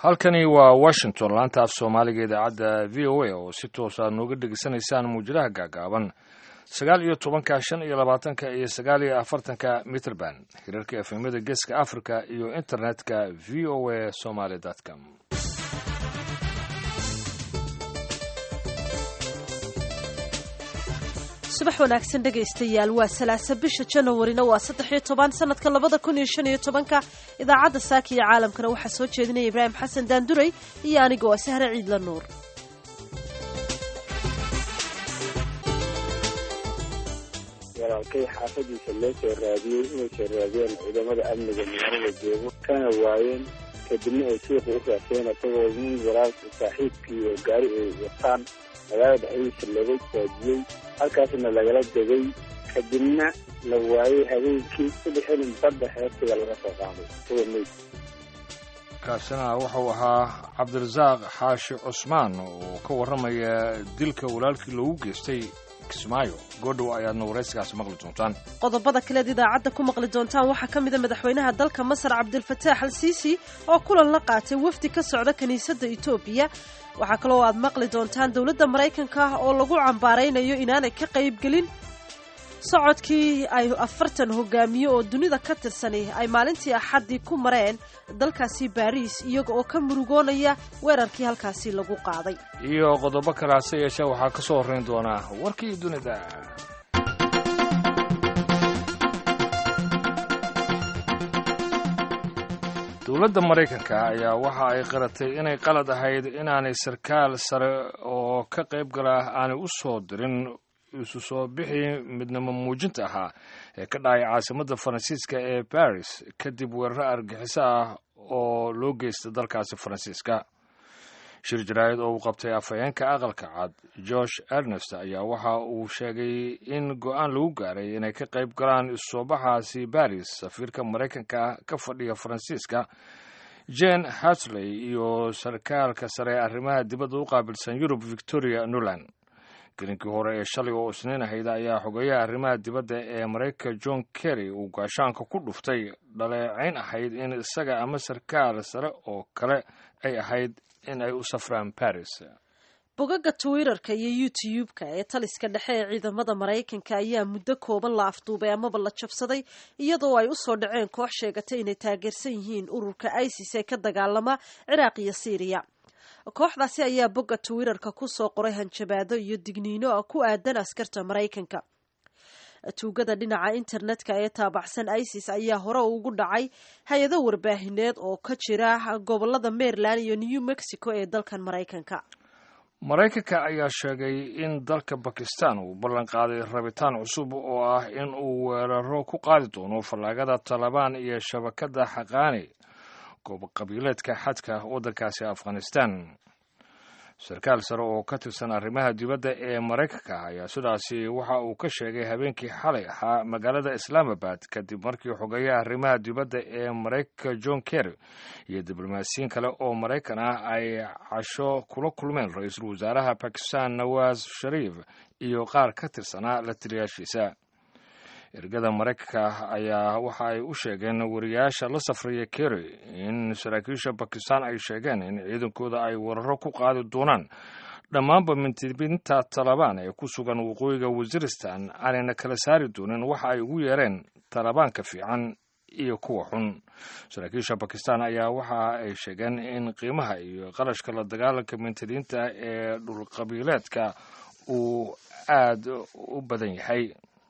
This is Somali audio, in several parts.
halkani waa washington laanta af soomaaliga idaacadda v o a oo si toos aad nooga dhegeysanaysaan muujadaha gaagaaban sagaal iyo tobanka shan iyo labaatanka iyo sagaal iyo afartanka mitrband hirarka efemyada geeska africa iyo internetka v o a somaly com subax wanaagsan dhegaystayaal waa salaasa bisha janawarina waa saddex iyo toban sanadka labada kun iyo shan iyo tobanka idaacadda saaka iyo caalamkana waxaa soo jeedinaya ibraahim xasan daanduray iyo aniga waa sahre ciidla nuur walaalkay xaafadiisa loo soo raadiyey inay soo raadiyeen ciidamada amniga magaalada joogo kana waayeen kadibna ay suuqa u raaseen isagoo nin walaalka saaxiibkii oo gaari ay wataan magaalada dhexdiisa laga saajiyey halkaasna lagala degay kadibna la waayey habeenkii sadexinin badda heestiga laga soo qaaday kuwa meyd kaasina wuxuu ahaa cabdirasaaq xaashi cusmaan oo ka warramaya dilka walaalkii loogu geystay kismaayo goodhow ayaadna waraysigaasi maqli doontaan qodobada kaleed idaacadda ku maqli doontaan waxaa ka mida madaxweynaha dalka masar cabdilfataax al siisi oo kulan la qaatay wafdi ka socda kiniisadda etoobiya waxaa kaloo aad maqli doontaan dowladda maraykanka oo lagu cambaaraynayo inaanay ka qaybgelin socodkii ay afartan hogaamiye oo dunida ka tirsani ay maalintii axaddii ku mareen dalkaasi baariis iyaga oo ka murugoonaya weerarkii halkaasi lagu qaaday iyo qodobo kale hase yeeshee waxaa ka soo horrayn doonaa warkii dunida dowladda maraykanka ayaa waxa ay qaratay inay qalad ahayd inaanay sarkaal sare oo ka qayb gala aanay u soo dirin isu soo bixii midnimo muujinta ahaa ee ka dhacay caasimadda faransiiska ee baris kadib weeraro argixiso ah oo loo geystay dalkaasi faransiiska shir jaraa'id oo uu qabtay afhayeenka aqalka cad george ernest ayaa waxa uu sheegay in go-aan lagu gaaray inay ka qayb galaan isusoobaxaasi baris safiirka maraykanka ka fadhiya faransiiska jane hatley iyo sarkaalka sare ee arrimaha dibadda u qaabilsan yurub victoria nuland gelinkii hore ee shalay oo isniin ahayd ayaa xogeeyaha arrimaha dibadda ee maraykanka john kerry uu gaashaanka ku dhuftay dhaleecayn ahayd in isaga ama sarkaal sare oo kale ay ahayd in ay u safraan baris bogaga twitterka iyo youtube-ka ee taliska dhexe ee ciidamada maraykanka ayaa muddo kooban la afduubay amaba la jabsaday iyadoo ay u soo dhaceen koox sheegatay inay taageersan yihiin ururka isis ee ka dagaalama ciraaq iyo syriya kooxdaasi ayaa bogga twitterka ku soo qoray hanjabaado iyo digniino ku aadan askarta maraykanka tuugada dhinaca internetka ee taabacsan isis ayaa hore ugu dhacay hay-ado warbaahineed oo ka jira gobolada maryland iyo new mexico ee dalkan maraykanka maraykanka ayaa sheegay in dalka bakistan uu ballan qaaday rabitaan cusub oo ah in uu weeraro ku qaadi doono fallaagada talabaan iyo shabakadda xaqaani qabiileedka xadka waddankaasi afghanistan sarkaal sare oo ka tirsan arrimaha dibadda ee maraykanka ayaa sidaasi waxa uu ka sheegay habeenkii xalay ahaa magaalada islaamabad kadib markii xogeeyaha arrimaha dibadda ee maraykanka john kerry iyo diblomaasiyiin kale oo maraykan ah ay casho kula kulmeen ra-iisul wasaaraha bakistan nawaz shariif iyo qaar ka tirsanaa la taliyaashiisa ergada maraykanka ayaa waxa ay u sheegeen wariyaasha la safraya kerry in saraakiisha bakistan ay sheegeen in ciidankooda ay weeraro ku qaadi doonaan dhammaanba mintibinta talabaan ee ku sugan waqooyiga wasiristan aanayna kala saari doonin waxa ay ugu yeereen talabaanka fiican iyo kuwa xun saraakiisha bakistan ayaa waxa ay sheegeen in qiimaha iyo qarashka la dagaalanka mintidiinta ee dhulqabiileedka uu aad u badan yahay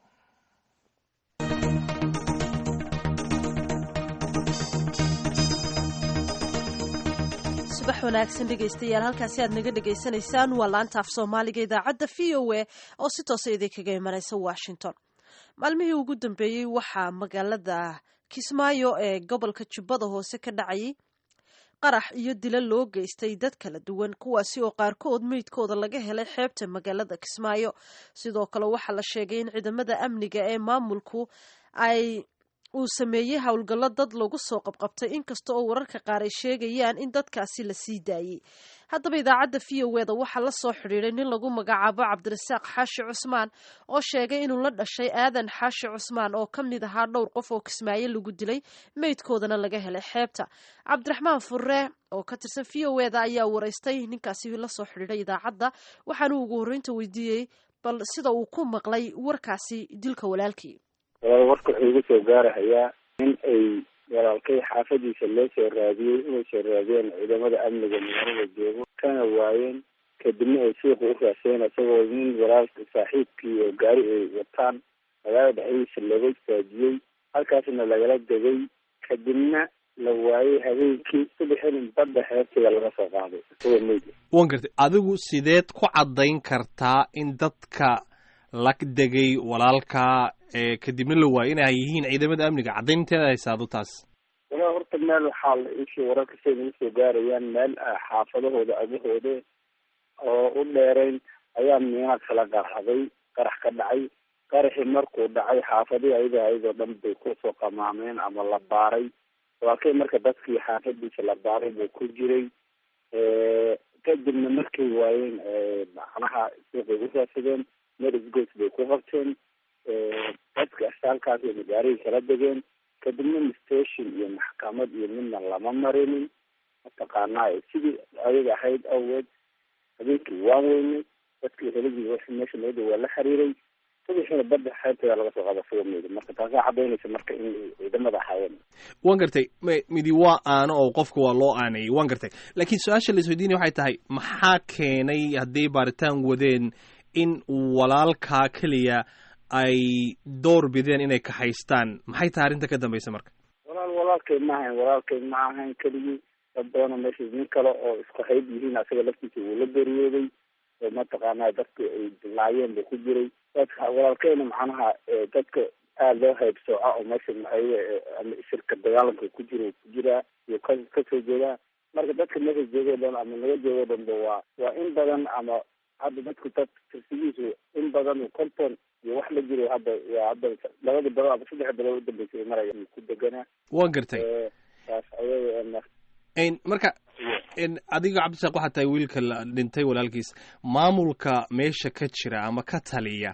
subax wanaagsan dhegaystayaal halkaasi aad naga dhegaysanaysaan waa laanta af soomaaliga idaacadda v o a oo si toosa idinkaga imanaysa washington maalmihii ugu dambeeyey waxaa magaalada kismaayo ee gobolka jubbada hoose ka dhacayay qarax iyo dilo loo geystay dad kala duwan kuwaasi oo qaarkood meydkooda laga helay xeebta magaalada kismaayo sidoo kale waxaa la sheegay in ciidamada amniga ee maamulku ay uu sameeyey howlgallo dad lagu soo qabqabtay inkasta oo wararka qaar ay sheegayaan in dadkaasi la sii daayey haddaba idaacadda v o e da waxaa la soo xidhiiday nin lagu magacaabo cabdirasaaq xaashi cusmaan oo sheegay inuu la dhashay aadan xaashi cusmaan oo ka mid ahaa dhowr qof oo kismaayo lagu dilay meydkoodana laga helay xeebta cabdiraxmaan furre oo ka tirsan v o e da ayaa waraystay ninkaasi la soo xidhiiday idaacadda waxaanu ugu horreynta weydiiyey bal sida uu ku maqlay warkaasi dilka walaalkii walaal warka wuxuu igu soo gaarahayaa in ay walaalkay xaafadiisa loo soo raadiyey inay soo raadiyeen ciidamada amniga magaalada joogo kana waayeen kadibna ay suuqa u raaseen isagoo nin walaalka saaxiibkii oo gaari ay wataan magaalada dhexdiisa looga istaajiyey halkaasna lagala degay kadibna la waayey habeenkii subaxin badda xeebteeda laga soo qaaday isagoo meyd wan gartay adigu sideed ku caddayn kartaa in dadka la degay walaalka kadibna la waayay inay yihiin ciidamada amniga caddaynteeda haysaado taas walaa horta meel waxaa la ishii wararka say nagu soo gaarayaan meel xaafadahooda agahooda oo u dheerayn ayaa miinaad kala qarxaday qarax ka dhacay qaraxii markuu dhacay xaafadihii ayaga ayadoo dhan bay kusoo qamaameen ama la baaray walaalkay marka dadkii xaafadiisa la baaray buu ku jiray kadibna markay waayeen macnaha suuqay u raadsadeen meel isgoys bay ku qabteen dadka halkaas ay magaalihii kala degeen kadibna station iyo maxkamad iyo midna lama marinin mataqaanaa sidii ayaga ahayd awgeed habeenkii waan weynay dadkii helagii w meesha nabada waa la xiriiray subaxiina badda xeebteeda laga soo qaada suga meyda marka taasaa cadaynaysa marka in ciidamada ahaayeen wan gartay midi waa aano oo qofka waa loo aanayay wan gartay laakiin su-aasha la isweydiinaya waxay tahay maxaa keenay hadday baaritaan wadeen in walaalkaa keliya ay door bideen inay kaxaystaan maxay tahay arrinta ka dambaysa marka walaal walaalkay ma ahayn walaalkay ma ahayn keligii dad badanoo meesha nin kale oo isku hayb yihiin asaga laftiisa wuu la geeriyooday oo mataqaanaa dadka ay dilaayeen buu ku jiray dadka walaalkayna macnaha dadka aada loo haybsooca oo meesha ama shirka dagaalanka ku jira ku jiraa iyo ka kasoo jeedaa marka dadka meesha joogoo dhan ama naga joogoo dhanba waa waa in badan ama hadda dadku dad tirsigiisu in badan konton iyo wax la jiro hadda hadda labadii bilood ama saddex bilood udambeysay maraya ku deganaa wan gartay taas ayaga marka adiga cabdisaaq waxaa tahay wiilka la dhintay walaalkiis maamulka meesha ka jira ama ka taliya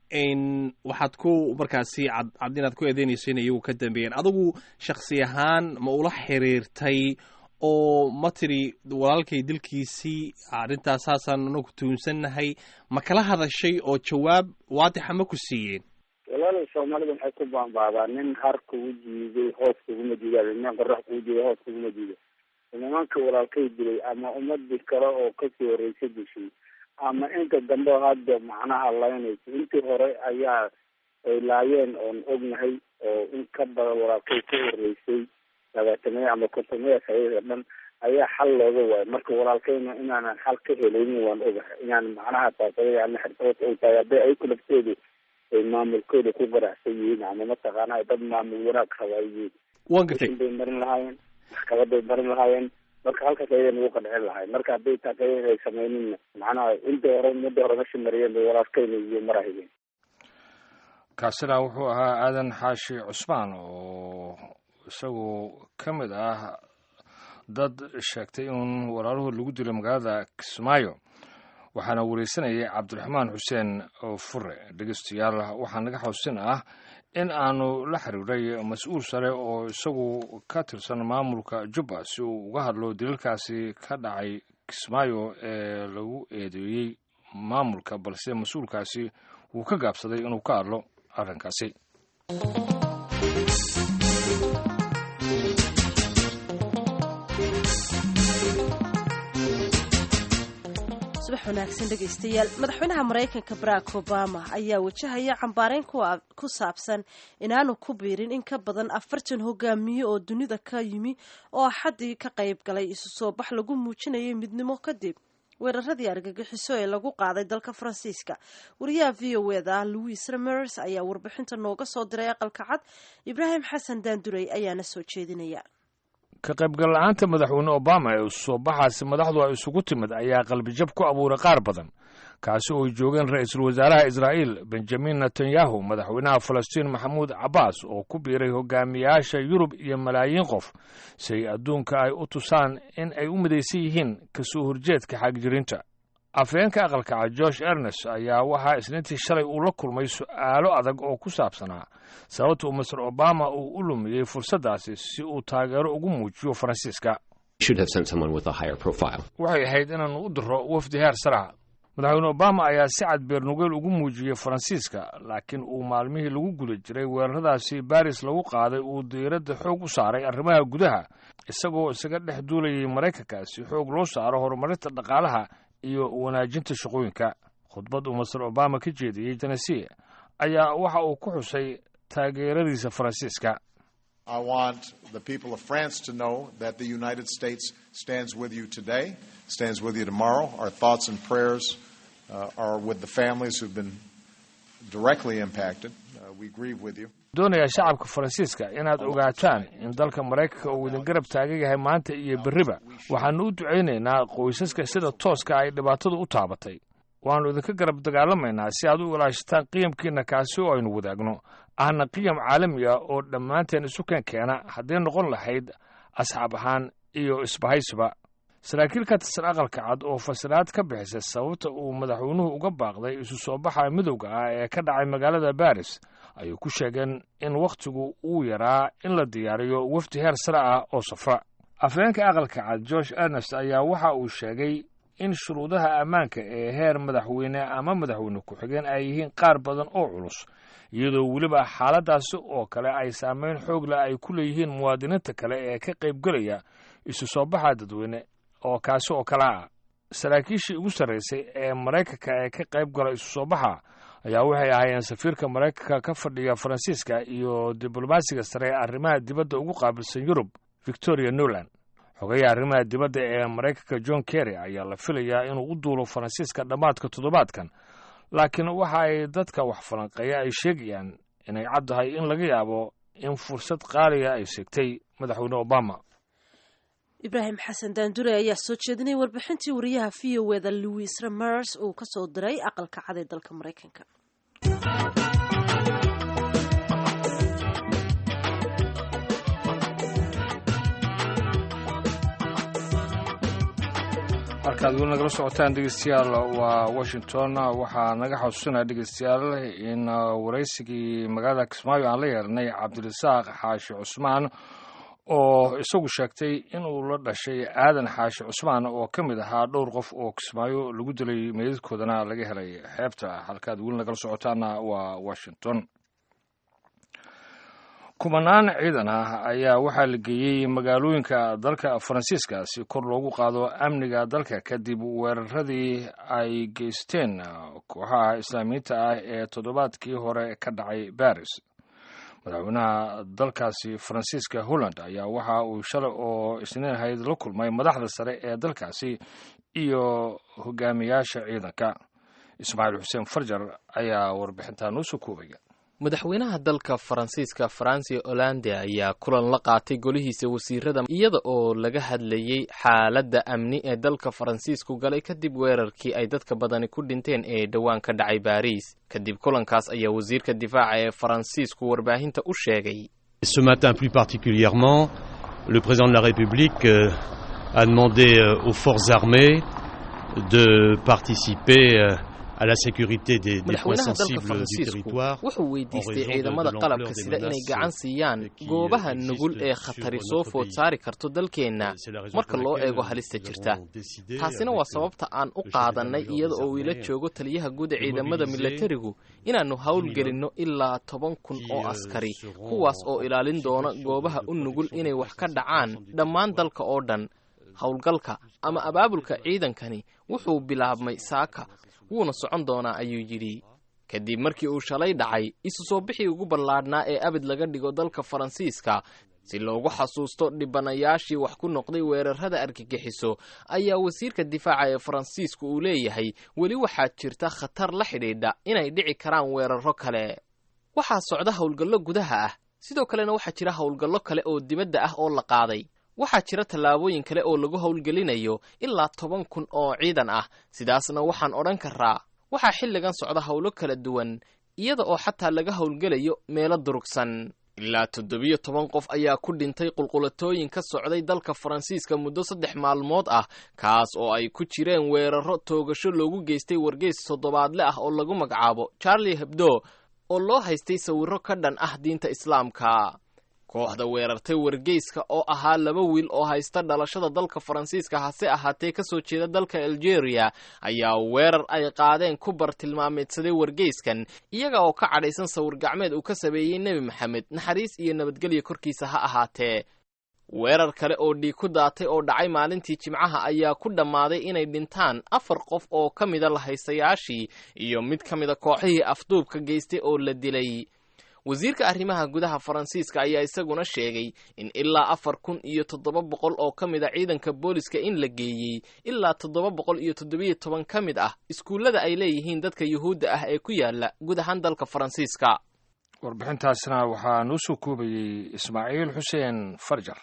waxaad ku markaasi cad inaad ku eedeynayso in iyagu ka dambeeyeen adigu shaksi ahaan ma ula xiriirtay oo ma tiri walaalkay dilkiisii arrintaas saasaan anagu tuunsannahay ma kala hadashay oo jawaab waadixa ma ku siiyeen walaal soomaalida waxay ku baanbaadaan nin har kugu jiiday hoos kuguma jiida nin qorax kugu jiiday hoos kuguma jiido nimanka walaalkay dilay ama ummadii kale oo kasii horreysay dishay ama inta dambe hadda macnaha laynaysa intii hore ayaa ay laayeen oon ognahay oo in ka badan walaalkay ka horreysay labaatamaya ama kontomeya sayada dhan ayaa xal looga waayo marka walaalkayna inaanan xal ka helaynin waan ogahay inaan macnaha taasayana xirfad ay tahay hadday ayaku lafteedu ay maamulkooda ku garacsan yihiin ama mataqaana dad maamul wanaag raba ay yihiin wan gartay bay marin lahaayeen maxkamaday marin lahaayeen marka halkaas ayada nagu qancin lahay marka hadday taas ayada ay sameynina macnaha intii hore mudda hore meshi mariyeen bay walaalkayna iyo marahayeen kaasina wuxuu ahaa aadan xaashi cusmaan oo isagu ka mid ah dad sheegtay in walaaluhu lagu dilo magaalada kismaayo waxaana wareysanayay cabdiraxmaan xuseen fure dhegeystayaal waxaa naga xusin ah in aanu la xiriiray mas-uul sare oo isagu ka tirsan maamulka jubba si uu uga hadlo dilalkaasi ka dhacay kismaayo ee lagu eedeeyey maamulka balse mas-uulkaasi wuu ka gaabsaday inuu ka hadlo arrinkaasi subax wanaagsan dhegaystayaal madaxweynaha maraykanka barack obama ayaa wajahaya cambaareyn ku saabsan inaanu ku biirin in ka badan afartan hogaamiye oo dunida ka yimi oo axaddii ka qayb galay isu soo bax lagu muujinayay midnimo kadib weeraradii argagixiso ee lagu qaaday dalka faransiiska wariyaha v o eda louis ramers ayaa warbixinta nooga soo diray aqalka cad ibraahim xasan daandurey ayaana soo jeedinaya ka qaybgal la-aanta madaxweyne obama ee soo baxaasi madaxdu ay isugu timid ayaa qalbijab ku abuuray qaar badan kaasi oo joogeen ra-iisul wasaaraha israa'iil benjamin netanyahu madaxweynaha falastiin maxamuud cabbaas oo ku biiray hogaamiyaasha yurub iyo malaayiin qof si ay adduunka ay u tusaan in ay u midaysan yihiin kasoo horjeedka xagjirinta afhayeenka aqalkaca george ernest ayaa waxaa isniintii shalay uu la kulmay su'aalo adag oo ku saabsanaa sababta uu master obama uu u lumiyey fursaddaasi si uu taageero ugu muujiyo faransiiska waxay ahayd inaannu u diro wafdi heer saraha madaxweyne obama ayaa si cad beernugeel ugu muujiyey faransiiska laakiin uu maalmihii lagu guda jiray weeraradaasi baris lagu qaaday uu diiradda xoog u saaray arrimaha gudaha isagoo isaga dhex duulayay maraykanka si xoog loo saaro horumarinta dhaqaalaha iyo wanaajinta shaqooyinka khudbad uu master obama ka jeediyey tennessee ayaa waxa uu ku xusay taageeradiisa faransiiska I want the people of France to know that the United States stands with you today, stands with you tomorrow. Our thoughts and prayers uh, are with the families who've been directly impacted. Uh, we grieve with you. doonaya shacabka faransiiska inaad ogaataan in dalka maraykanka uu idin garab taagan yahay maanta iyo berriba waxaannu u ducaynaynaa qoysaska sida tooska ay dhibaatadu u taabatay waannu idinka garab dagaalamaynaa si aad u ilaashataan qiyamkiinna kaasi oo aynu wadaagno ahna qiyam caalami ah oo dhammaanteen isu keen keena hadday noqon lahayd asxaab ahaan iyo isbahaysiba saraakiil ka tirsan aqalka cad oo fasiraad ka bixisay sababta uu madaxweynuhu uga baaqday isu soo baxa midowga ah ee ka dhacay magaalada baris ayay ku sheegeen in wakhtigu uu yaraa in la diyaariyo wafdi heer sare ah oo safra afhayeenka aqalka cad george ernest ayaa waxa uu sheegay in shuruudaha ammaanka ee heer madaxweyne ama madaxweyne ku-xigeen ay yihiin qaar badan oo culus iyadoo weliba xaaladdaasi oo kale ay saameyn xoog leh ay ku leeyihiin muwaadiniinta kale ee ka qaybgelaya isu soo baxa dadweyne oo kaasi oo kale ah saraakiishii ugu sarraysay ee maraykanka ee ka qayb gala isu soo baxa ayaa waxay ahaayeen safiirka maraykanka ka fadhiya faransiiska iyo diblomaasiga sare ee arrimaha dibadda ugu qaabilsan yurub victoria newland xogayaha arrimaha dibadda ee maraykanka john kerry ayaa la filayaa inuu u duulo faransiiska dhammaadka toddobaadkan laakiin waxa ay dadka wax falanqeeya ay sheegayaan inay caddahay in laga yaabo in fursad qaaliga ay seegtay madaxweyne obama ibraahim xasan daandure ayaa soo jeedinay warbixintii wariyaha v o eda louis ramers uu ka soo diray aqalka cad ee dalka maraykanka markaad weli nagala socotaan dhegeystayaal waa washington waxaa naga xasuusinaya dhegeystayaal in waraysigii magaalada kismaayo aan la yeelnay cabdirasaaq xaashi cusmaan oo isagu sheegtay inuu la dhashay aadan xaashi cusmaan oo ka mid ahaa dhowr qof oo kismaayo lagu dilay meydadkoodana laga helay xeebta halkaad weli nagala socotaana waa washington kumanaan ciidan ah ayaa waxaa la geeyey magaalooyinka dalka faransiiska si kor loogu qaado amniga dalka kadib weeraradii ay geysteen kooxaha islaamiyiinta ah ee toddobaadkii hore ka dhacay baris madaxweynaha dalkaasi faransiiska holland ayaa waxa uu shalay oo isniin ahayd la kulmay madaxda sare ee dalkaasi iyo hogaamiyaasha ciidanka ismaaciil xuseen farjar ayaa warbixintaa noo soo koobaya madaxweynaha dalka faransiiska franci hollande ayaa kulan la qaatay golihiisa wasiirada iyada oo laga hadlayey xaaladda amni ee dalka faransiisku galay kadib weerarkii ay dadka badani ku dhinteen ee dhowaan ka dhacay baariis kadib kulankaas ayaa wasiirka difaaca ee faransiisku warbaahinta u sheegay ce matin plus particulièrement le président de la république euh, a demandé euh, aux forces armées de participer euh, à la sécurité des, des points madaxweynaha dalka sensibles du faransiisku territoire wuxuu weydiistay en raison de- ciidamada de qalabka l'ampleur des sida inay menaces gacan siiyaan qui, goobaha euh, nugul existent ee sur khatari notre soo food pays. saari karto dalkeenna C'est la raison marka pour loo laquelle eego halista nous jirta avons décidé taasina avec, waa euh, sababta aan u le chef qaadanay d'état-major iyada des oo ila armées, joogo taliyaha guud ee de ciidamada mobiliser milatarigu inaannu hawl minimum gelinno ilaa toban kun qui, oo euh, askari seront kuwaas oo en ilaalin doona situation goobaha de u nugul protection inay de wax ka la dhacaan sécurité du dhammaan territoire. dalka oo dhan howlgalka ama abaabulka ciidankani wuxuu bilaabmay saaka wuuna socon doonaa ayuu yidhi kadib markii uu shalay dhacay isu soo bixii ugu ballaadhnaa ee abid laga dhigo dalka faransiiska si loogu xasuusto dhibanayaashii wax ku noqday weerarada argagixiso ayaa wasiirka difaaca ee faransiisku uu leeyahay weli waxaa jirta khatar la xidhiidha inay dhici karaan weeraro kale waxaa socda howlgallo gudaha ah sidoo kalena waxaa jira howlgallo kale oo dibadda ah oo la qaaday waxaa jira tallaabooyin kale oo lagu howlgelinayo ilaa toban kun oo ciidan ah sidaasna waxaan odhan karaa waxaa xilligan socda howlo kala duwan iyada oo xataa laga howlgelayo meelo durugsan ilaa toddobiyo toban qof ayaa ku dhintay qulqulatooyin ka socday dalka faransiiska muddo saddex maalmood ah kaas oo ay ku jireen weeraro toogasho loogu geystay wargeys toddobaadle ah oo lagu magacaabo charlie hebdo oo loo haystay sawirro ka dhan ah diinta islaamka kooxda weerartay wargeyska oo ahaa laba wiil oo haysta dhalashada dalka faransiiska hase ahaatee kasoo jeeda dalka algeria ayaa weerar ay qaadeen ku bartilmaameedsaday wargeyskan iyaga oo ka cadhaysan sawir gacmeed uu ka sameeyey nebi maxamed naxariis iyo nabadgelya korkiisa ha ahaatee weerar kale oo dhiig ku daatay oo dhacay maalintii jimcaha ayaa ku dhammaaday inay dhintaan afar qof oo ka mida lahaystayaashii iyo mid ka mida kooxihii afduubka geystay oo la dilay wasiirka arrimaha gudaha faransiiska ayaa isaguna sheegay in ilaa afar kun iyo toddoba boqol oo ka mid a ciidanka booliska in la geeyey ilaa toddoba boqol iyo toddobiyo toban ka mid ah iskuullada ay leeyihiin dadka yuhuudda ah ee ku yaala guud ahaan dalka faransiiska warbixintaasna waxaa noo soo koobayey ismaaciil xuseen farjar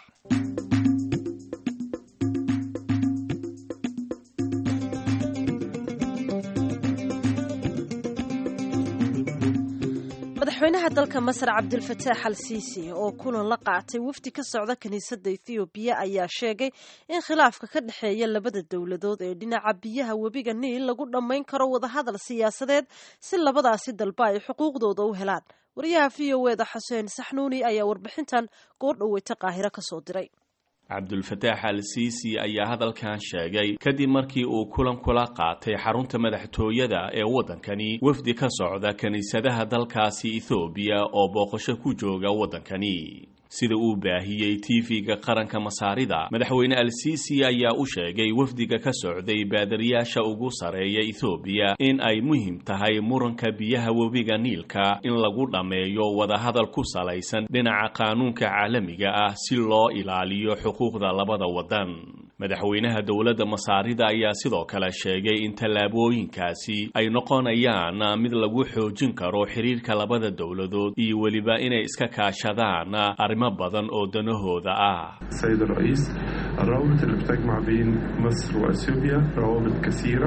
madaxweynaha dalka masar cabdilfataax al siisi oo kulan la qaatay wafdi ka socda kiniisadda ethoobiya ayaa sheegay in khilaafka ka dhexeeya labada dowladood ee dhinaca biyaha webiga niil lagu dhammayn karo wadahadal siyaasadeed si labadaasi dalba ay xuquuqdooda u helaan wariyaha v o eda xuseen saxnuuni ayaa warbixintan goor dhoweyta qaahiro ka soo diray cabdulfataax al siisi ayaa hadalkan sheegay kadib markii uu kulan kula qaatay xarunta madaxtooyada ee waddankani wafdi ka socda kiniisadaha dalkaasi ethoobiya oo booqasho ku jooga waddankani sida uu baahiyey tv-ga qaranka masaarida madaxweyne al siisi ayaa u sheegay wafdiga ka socday baadariyaasha ugu sareeya ethoobiya in ay muhiim tahay muranka biyaha webiga niilka in lagu dhammeeyo wadahadal ku salaysan dhinaca qaanuunka caalamiga ah si loo ilaaliyo xuquuqda labada waddan madaxweynaha dowladda masaarida ayaa sidoo kale sheegay in tallaabooyinkaasi ay noqonayaan mid lagu xoojin karo xiriirka labada dowladood iyo weliba inay iska kaashadaan arrimo badan oo danahooda ah السيد الرئيس الروابط اللي بتجمع بين مصر واثيوبيا روابط كثيره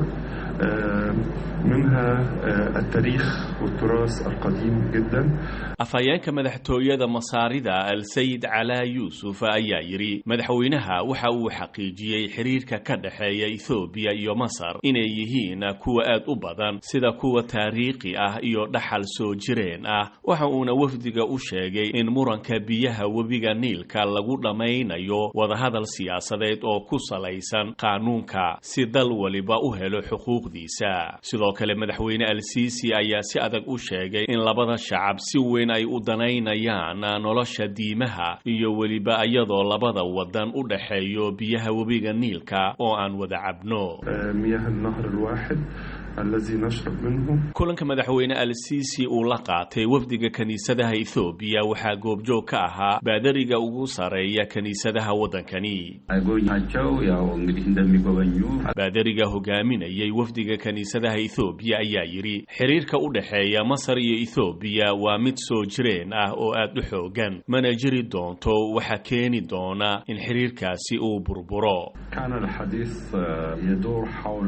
منها التاريخ والتراث القديم جدا afhayeenka madaxtooyada masaarida al-sayid calaa yuusuf ayaa yidhi madaxweynaha waxa uu xaqiijiyey xiriirka ka dhexeeya ethoobiya iyo masar inay yihiin kuwa aad u badan sida kuwa taariikhi ah iyo dhaxal soo jireen ah waxa uuna wafdiga u sheegay in muranka biyaha webiga niilka lagu dhammaynayo wadahadal siyaasadeed oo ku salaysan qaanuunka si dal waliba u helo xuquuqdiisa sidoo kale madaxweyne al-siisi ayaa si adag u sheegay in labada shacab si weyn ay u danaynayaan nolosha diimaha iyo weliba iyadoo labada wadan u dhexeeyo biyaha webiga niilka oo aan wada cabno مياه النهر الواحد الذي نشرب منه kulanka madaxweyne al-siisi uu la qaatay wafdiga kiniisadaha ethoobiya waxaa goobjoog ka ahaa baadariga ugu sareeya kiniisadaha waddankani ናቸው ያው እንግዲህ እንደሚጎበኙ baadariga hogaaminayay wafdiga kiniisadaha ethoobiya ayaa yidhi xiriirka u dhexeeya masar iyo ethoobiya waa mid soo jireen ah oo aad u xoogan mana jiri doonto waxa keeni doona in xiriirkaasi uu burburo كان الحديث يدور حول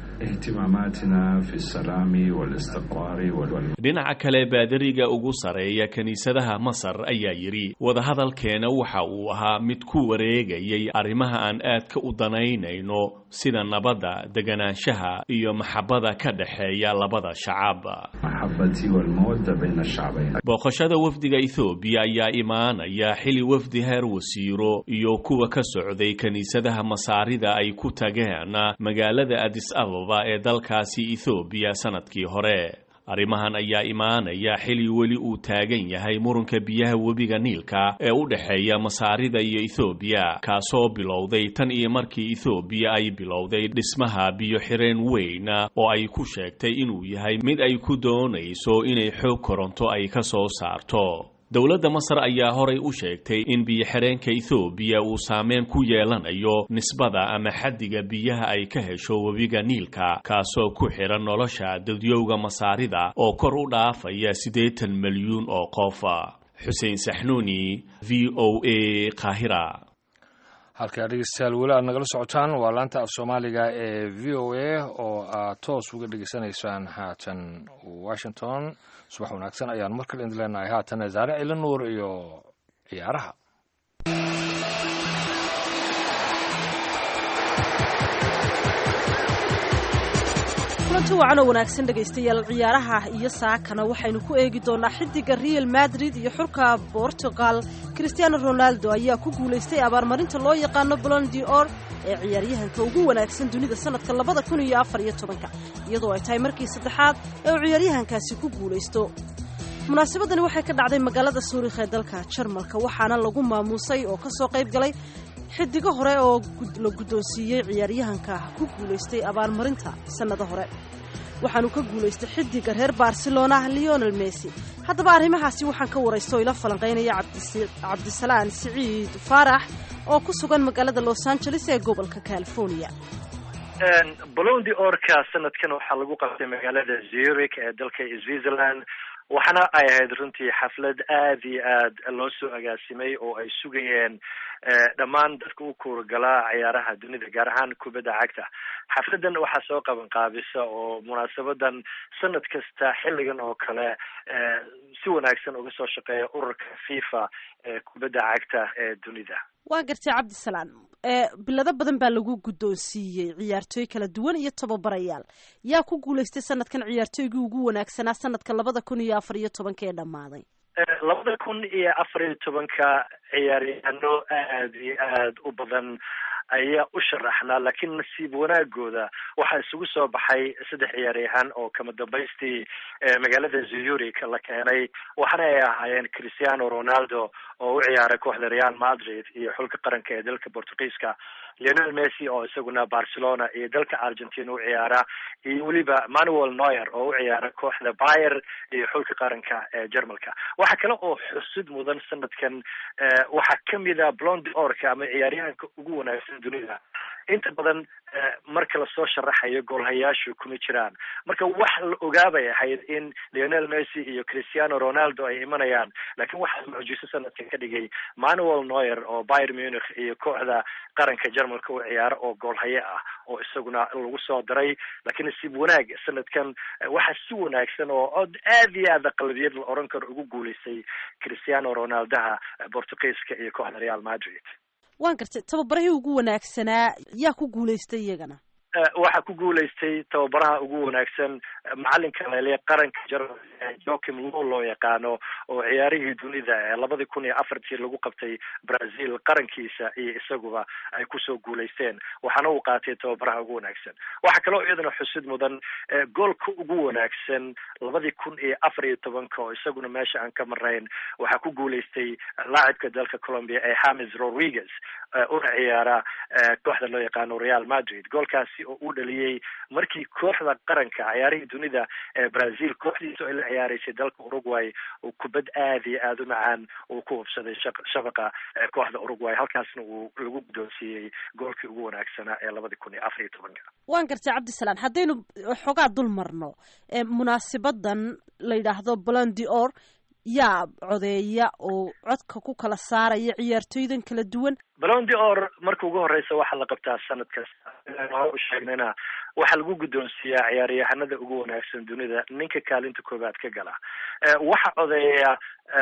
اهتماماتنا في السلام والاستقرار وال dhinaca kale baadariga ugu sareeya kiniisadaha masar ayaa yidhi wadahadalkeena waxa uu ahaa mid ku wareegayay arrimaha aan aadka u danaynayno sida nabadda deganaanshaha iyo maxabada ka dhexeeya labada shacab المحبة والمودة بين الشعبين booqashada wafdiga ethoobiya ayaa imaanaya xili wafdi heer wasiiro iyo kuwa ka socday kiniisadaha masaarida ay ku tageen magaalada adis ababa ee dalkaasi ethoobiya sanadkii hore arrimahan ayaa imaanaya xili weli uu taagan yahay muranka biyaha webiga niilka ee u dhexeeya masaarida iyo ethoobiya kaasoo bilowday tan iyo markii ethoobiya ay bilowday dhismaha biyo xireen weyn oo ay ku sheegtay inuu yahay mid ay ku doonayso inay xoog koronto ay ka soo saarto dowladda masar ayaa horay u sheegtay in biyo-xireenka ethoobiya uu saameyn ku yeelanayo nisbada ama xaddiga biyaha ay ka hesho webiga niilka kaasoo ku xidhan nolosha dadyowga masaarida oo kor u dhaafaya siddeetan milyuun oo qof xuseen saxnuuni v o a qaahira halkaa dhegeystayaal weli aad nagala socotaan waa laanta af soomaaliga ee v o a oo aad toos uga dhegeysanaysaan haatan washington subax wanaagsan ayaan mar kale idin leenahay haatan zaare cila nuur iyo ciyaaraha kulanti wacan oo wanaagsan dhegaystayaal ciyaaraha iyo saakana waxaynu ku eegi doonaa xidiga real madrid iyo xulka portugal cristiano ronaldo ayaa ku guulaystay abaarmarinta loo yaqaano blondi or ee ciyaaryahanka ugu wanaagsan dunida sanadka labada kun iyo afar iyo tobanka iyadoo ay tahay markii saddexaad ee uu ciyaaryahankaasi ku guulaysto munaasabadani waxay ka dhacday magaalada suurikh ee dalka jarmalka waxaana lagu maamuusay oo kasoo qayb galay xidigo hore oo la guddoonsiiyey ciyaaryahanka ku guulaystay abaarmarinta sannado hore waxaanu ka guulaystay xidiga reer barcelona leonel messi haddaba arrimahaasi waxaan ka waraysta oo ila falanqaynaya cabdisalaan siciid faarax oo ku sugan magaalada los angeles ee gobolka california bolondi orka sanadkan waxaa lagu qabtay magaalada zurich ee dalka switzerland waxaana ay ahayd runtii xaflad aada iyo aad loo soo agaasimay oo ay sugayeen dhammaan dadka u kuurgalaa ciyaaraha dunida gaar ahaan kubadda cagta xafladan waxaa soo qaban qaabisa oo munaasabadan sanad kasta xilligan oo kale si wanaagsan uga soo shaqeeya ururka fifa ee kubadda cagta ee dunida waa gartay cabdisalaan bilado badan baa lagu guddoonsiiyey ciyaartooy kala duwan iyo tababarayaal yaa ku guulaystay sanadkan ciyaartooygii ugu wanaagsanaa sanadka labada kun iyo afar iyo tobanka ee dhammaaday labada kun iyo afar iyo tobanka ciyaaryahaano aada iyo aada u badan ayaa u sharaxnaa laakiin nasiib wanaagooda waxaa isugu soo baxay saddex ciyaaryahan oo kama dambaystii magaalada zurich la keenay waxaana ay ahaayeen cristiano ronaldo oo u ciyaaray kooxda real madrid iyo xulka qaranka ee dalka portugiiska leonel messi oo isaguna barcelona iyo dalka argentina u ciyaara iyo weliba manuel noyer oo u ciyaara kooxda bayer iyo xulka qaranka ee jermalka waxaa kale oo xusid mudan sanadkan waxaa kamida blondi orka ama ciyaaryahanka ugu wanaagsan dunida inta badan marka lasoo sharaxayo goolhayaashu kuma jiraan marka wax la ogaabay ahayd in leonel messi iyo cristiano ronaldo ay imanayaan laakiin waxaa mucjiso sanadkan ka dhigay manuel noyer oo bayer munich iyo kooxda qaranka jermalka u ciyaara oo goolhaye ah oo isaguna lagu soo daray laakiin nasiib wanaag sanadkan waxaa si wanaagsan oo od aada iyo aada qalbiyad la oran karo ugu guulaystay cristiano ronaldaha portugiiska iyo kooxda real madrid waan gartay tababarahii ugu wanaagsanaa yaa ku guulaystay iyagana waxaa ku guulaystay tababaraha ugu wanaagsan macalinka lele qaranka jermal joachim low loo yaqaano oo ciyaarihii dunida ee labadii kun iyo afartii lagu qabtay brazil qarankiisa iyo isaguba ay kusoo guulaysteen waxaana uu qaatay tababaraha ugu wanaagsan waxaa kaloo iyadana xusid mudan goolka ugu wanaagsan labadii kun iyo afar iyo tobanka oo isaguna meesha aan ka marayn waxaa ku guulaystay laacibka dalka colombia ee hames rodriguez una ciyaara kooxda loo yaqaano real madrid goolkaasi oo uu dhaliyey markii kooxda qaranka ciyaarihii dunida ee brazil kooxdiisa ay la ciyaaraysay dalka uruguay uu kubad aada iyo aada u macaan uu ku hubsaday shafaqa kooxda uruguay halkaasna uu lagu guddoonsiiyey goolkii ugu wanaagsanaa ee labadii kun iyo afar iyo tobanka waan gartay cabdisalaan haddaynu xoogaa dul marno munaasabadan la yidhaahdo blondi or yaa codeeya oo codka ku kala saaraya ciyaartooydan kala duwan balondi or marka ugu horeysa waxaa la qabtaa sanad kasta hore u sheegnayna waxaa lagu guddoonsiiyaa ciyaaryahanada ugu wanaagsan dunida ninka kaalinta koobaad ka gala waxaa codeeya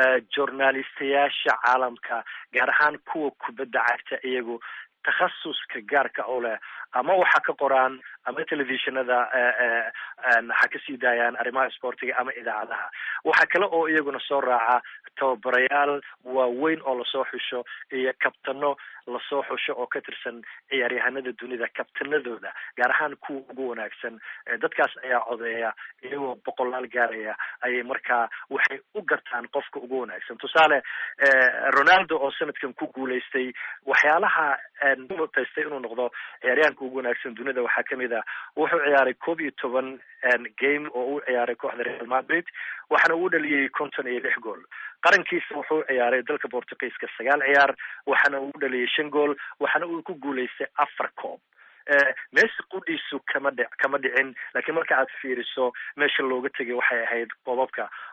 journalistayaasha caalamka gaar ahaan kuwa kubadda cagta iyagu takhasuska gaarka u leh ama waxa ka qoraan ama telefishinada ha kasii daayaan arrimaha sportiga ama idaacadaha waxaa kale oo iyaguna soo raaca tababarayaal waaweyn oo lasoo xusho iyo kabtano lasoo xusho oo ka tirsan ciyaaryahanada dunida kabtanadooda gaar ahaan kuwa ugu wanaagsan dadkaas ayaa codeeya iyagoo boqolaal gaaraya ayay markaa waxay u gartaan qofka ugu wanaagsan tusaale ronaldo oo sanadkan ku guulaystay waxyaalaha mutaystay inuu noqdo ciyaaryahanka ugu wanaagsan dunida waxaa kamid a wuxuu ciyaaray koob iyo toban game oo uu ciyaaray kooxda real madrid waxaana uu dhaliyey konton iyo lix gool qarankiisa wuxuu ciyaaray dalka portugiiska sagaal ciyaar waxaana uu dhaliyey shan gool waxaana uu ku guulaystay afar koob messi qudhiisu kama dhi kama dhicin laakiin marka aad fiiriso meesha looga tegay waxay ahayd koobabka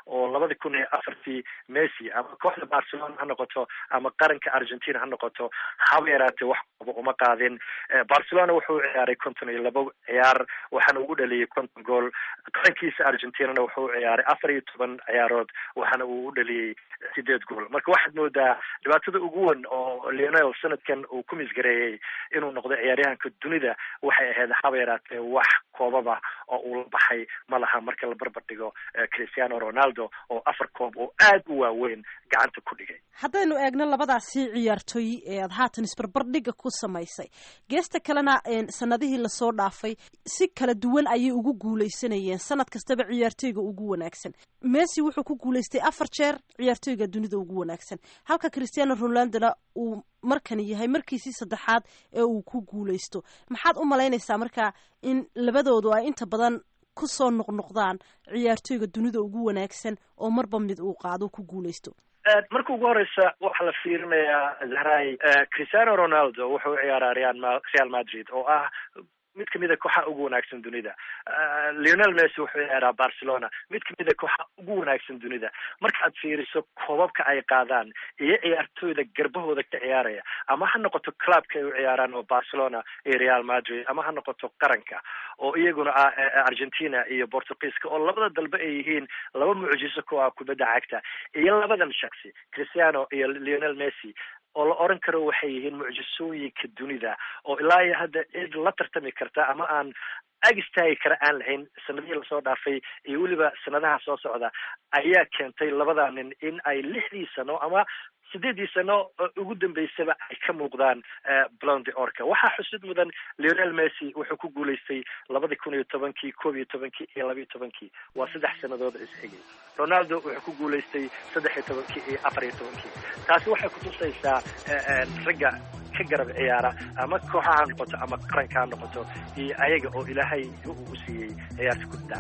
oo labadi kun iyo afartii messi ama kooxda barcelona ha noqoto ama qaranka argentina ha noqoto haba yaraatee wax kooba uma qaadin barcelona wuxuu ciyaaray konton iyo labo ciyaar waxaana ugu dhaliyay konton gool qarankiisa argentinana wuxuu ciyaaray afar iyo toban ciyaarood waxaana uu u dhaliyey sideed gool marka waxaad moodaa dhibaatada ugu weyn oo leonel sanadkan uu ku misgareeyey inuu noqdo ciyaaryahanka dunida waxay ahayd haba yaraatee wax koobaba oo uu la baxay ma laha marka la barbar dhigo cristiano ronaldo oo afar koob oo aad u waaweyn gacanta ku dhigay haddaynu eegno labadaasi ciyaartooy ee aad haatan isbarbardhiga ku samaysay geesta kalena sanadihii lasoo dhaafay si kala duwan ayay ugu guuleysanayeen sanad kastaba ciyaartooyga ugu wanaagsan messi wuxuu ku guuleystay afar jeer ciyaartooyga dunida ugu wanaagsan halka cristiano ronaldona uu markani yahay markiisii saddexaad ee uu ku guuleysto maxaad u malaynaysaa marka in labadoodu ay inta badan kusoo noqnoqdaan ciyaartooyga dunida ugu wanaagsan oo marba mid uu qaado ku guuleysto marka ugu horeysa waxaa la fiirinayaa zahray cristiano ronaldo wuxuu ciyaaraa real real madrid oo ah mid kamid a kooxaha ugu wanaagsan dunida leonel messi wuxuu ciyaaraa barcelona mid kamid a kooxaha ugu wanaagsan dunida markaaad fiiriso koobabka ay qaadaan iyo ciyaartooyda garbahooda ka ciyaaraya ama ha noqoto clubka ay u ciyaaraan oo barcelona iyo real madrid ama ha noqoto qaranka oo iyaguna ah argentina iyo portugiiska oo labada dalbe ay yihiin laba mucjiso ku ah kubadda cagta iyo labadan shaksi cristiano iyo leonel messi oo la oran karo waxay yihiin mucjisooyinka dunida oo ilaa iyo hadda cid la tartami karta ama aan ag istaagi kara aan lahayn sanadihii lasoo dhaafay iyo weliba sanadaha soo socda ayaa keentay labada nin in ay lixdii sano ama sideedii sano ugu dambeysaba ay ka muuqdaan blonde orka waxaa xusid mudan leonel messi wuxuu ku guuleystay labadi kun iyo tobankii koob iyo tobankii iyo laba iyo tobankii waa saddex sanadood isxigay ronaldo wuxuu ku guuleystay saddex iyo tobankii iyo afar iyo tobankii taasi waxay kutusaysaa ragga ka garab ciyaara ama kooxa ha noqoto ama qaranka ha noqoto iyo ayaga oo ilaahay u siiyey ciyaarta kubadda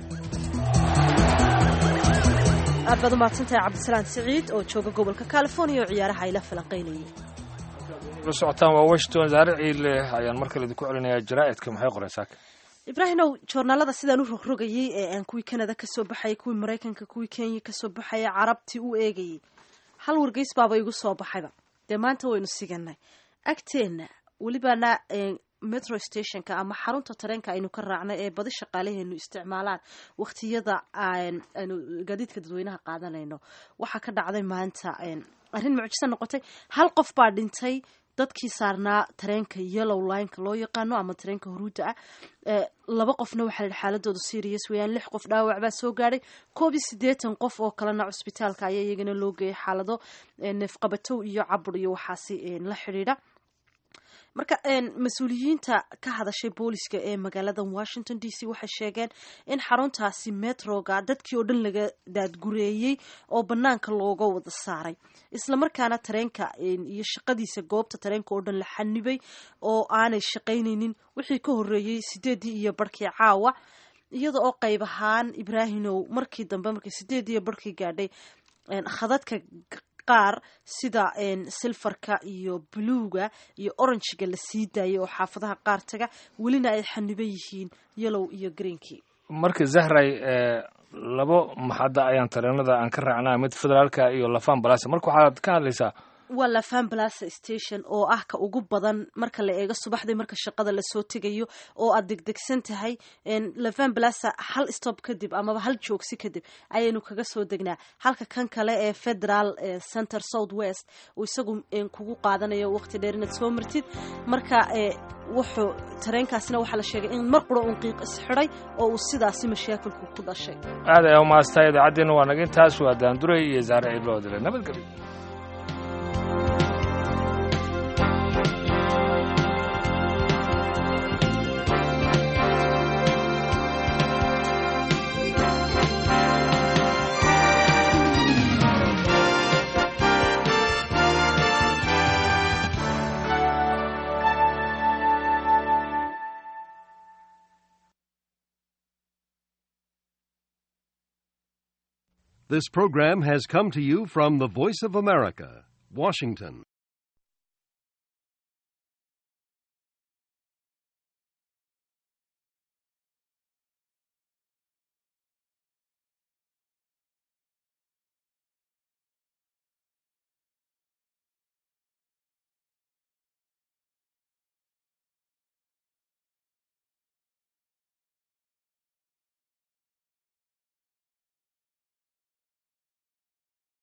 cagta aad baad umahadsantahay cabdisalaan siciid oo jooga gobolka california oo ciyaaraha ayla falanqaynayay la socotaan waa washington zaare ciile ayaan mar kale idinku celinayaa jaraa'idka maxay qoreen saaka ibraahimow joornaalada sidaan u rogrogayay ee aan kuwii canada kasoo baxayay kuwii maraykanka kuwii kenya kasoo baxaya carabtii u eegayay hal wargeys baaba igu soo baxayba dee maanta waynu siganay agteenna welibana metro stationka ama xarunta tareenka aynu ka raacnay ee badi shaqaalaheenu isticmaalaan wakhtiyada aynu gaadiidka dadweynaha qaadanayno waxaa ka dhacday maanta arrin mucjiso noqotay hal qof baa dhintay dadkii saarnaa tareenka yellow lineka loo yaqaano ama tareenka huruudda ah laba qofna waxaa la xaaladooda serious weyaan lix qof dhaawac baa soo gaadhay koob iyo siddeetan qof oo kalena cusbitaalka ayaa iyagana loo geeyay xaalado neefqabatow iyo cabur iyo waxaasi la xidhiidha marka mas-uuliyiinta ka hadashay booliska ee magaalada washington d c waxay sheegeen in xaruntaasi metroga dadkii oo dhan laga daadgureeyey oo banaanka looga wada saaray islamarkaana tareenka iyo shaqadiisa goobta tareenka oo dhan la xanibay oo aanay shaqaynaynin wixii ka horeeyey sideedii iyo barhkii caawa iyada oo qayb ahaan ibraahimow markii dambe markii sideedii iyo barhkii gaadhay khadadka qaar sida silfarka iyo buluuga iyo oranjiga la sii daayay oo xaafadaha qaar taga welina ay xaniban yihiin yellow iyo greenkii marka zahray labo maxadda ayaan tareenada aan ka raacnaa mid federaalka iyo lafan balasa marka waxaad ka hadlaysaa waa lafan balasa station oo ah ka ugu badan marka la eego subaxdii marka shaqada lasoo tegayo oo aad degdegsan tahay lafan balasa hal stop kadib amaba hal joogsi kadib ayaynu kaga soo degnaa halka kan kale ee federal center south west uu isagu kugu qaadanayo waqti dheer inaad soo martid marka wuxuu tareenkaasina waxaa la sheegay in mar qura uun qiiq isxidhay oo uu sidaasi mashaakilku ku dhashay aad ayaa umaastaa idaacaddeena waa naga intaas waa daanduray iyo zaare ciidloodile nabadgelyo This program has come to you from the Voice of America, Washington.